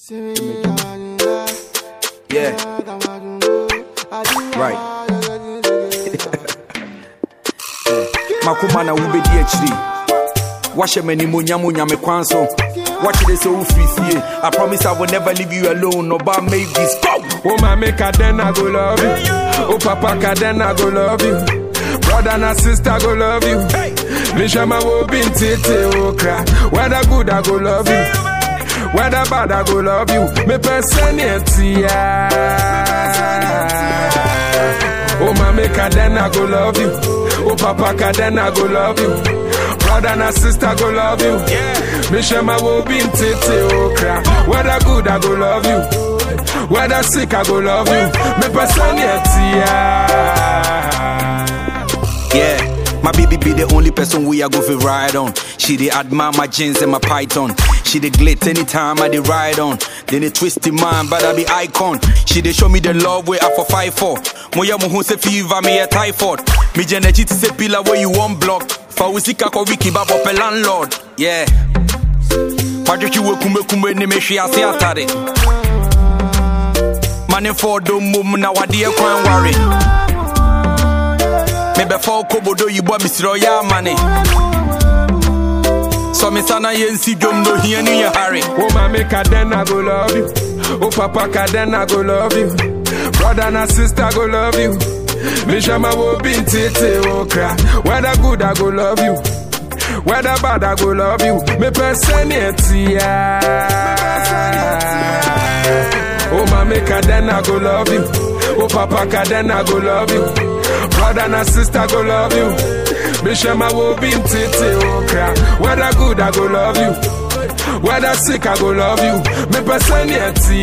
Yeah. Right. makoma na wobɛdi akyiri wahyɛ m'animuonyam onyame kwan so wakyerɛ sɛ wofiri fie i promise i will never leave you alone ɔba make this go Oh, mommy, then I go love you. Oh, papa, then I go love you. Brother and sister go love you. Mishama will be in tete, oh, cry. Whether good, I go love you. Whether bad, I go love you. Me personality, Oh, mommy, then I go love you. Oh, papa, then I go love you. Brother and sister go love you. Mishama will be in tete, oh, cry. Whether good, I go love you. Whether sick, I go love you. Me personality, Yeah, my baby be the only person we are go fi ride on. She dey admire my jeans and my python. She dey glit anytime I dey ride on. Then they twist in mind, but I be icon. She dey show me the love way I for fight for. Moya mo hu se fever me a typhoid. Me jenechi ti se pillar where you want block. For we sika ko wiki ba bop a landlord. Yeah. Padrichi we kumbe kumbe ni me shi ase atare. Money for do mum na wadi e kwan worry. mebɛfa wo kobodo yibɔ mesrɛ ɔyɛ amane sɔ me sa na yɛnsi dwom no ohia no yɛ hare Oh, mommy, then I go love you. Oh, papa, then I go love you. Brother and sister go love you. Mishama will be in tete, oh, cry. Whether good, I go love you. Whether bad, I go love you. Me personality, Oh, mommy, then I go love you. Oh, papa, then I go love you. Brother and sister go love you. Mishama will be in tete, oh, cry. Whether good, I go love you. Whether sick, I go love you. Me personality,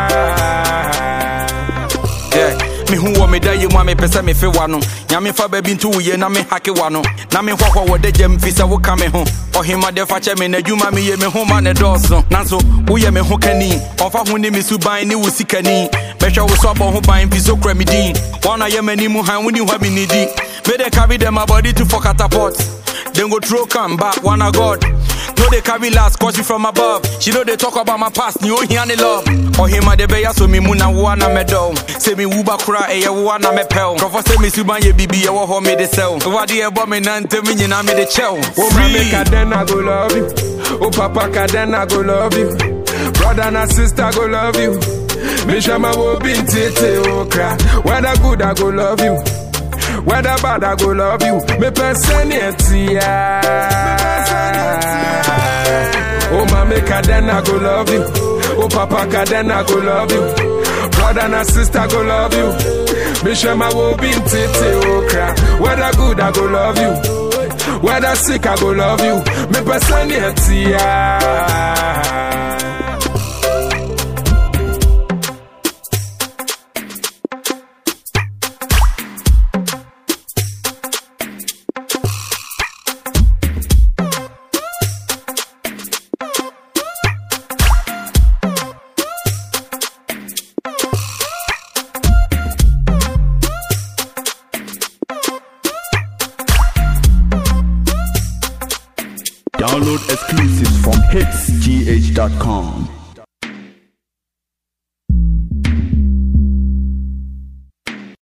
Yeah. mehu wɔ meda yɛ mu a mepɛ sɛ mefe wa no nyame fa baabi nto wo yie na mehake wa no na mehɔhɔ wɔ da gyam fi sɛ woka me ho ɔhema fa kyɛ me n'adwuma meyɛ me ho ma ne dɔɔso nanso woyɛ me ho kani ɔmfa ho ne me suban ne wo sikani mɛhwɛ wo so abɔ ho ban fi so kura me din wɔna yɛ m'anim han woni hɔ me nidi mede carry them my body to for catapult then go throw come back one a god no they carry last cause you from above she know they talk about my past ni ohia ne love ɔhema de bɛyɛ so me mu na woa na mɛdɔw sɛ me wu ba kora ɛyɛ woa na mɛpɛw nkurɔfɔ sɛ me suban yɛ bibi ɛwɔ hɔ mede sɛw wade ɛbɔ me nantem nyinaa mede kyɛw Oh, mommy, then I go love you. Oh, papa, then I go love you. Brother and sister go love you. Mishama will be in tete, oh, cry. Whether good, I go love you. Whether bad, I go love you. Me personality, Oh, mommy, then I go love you. Oh, papa, then I go love you. Brother and sister go love you. Mishama will be in tete, oh, cry. Whether good, I go love you. Whether sick, I go love you. Me personality, Download exclusives from hitsgh.com.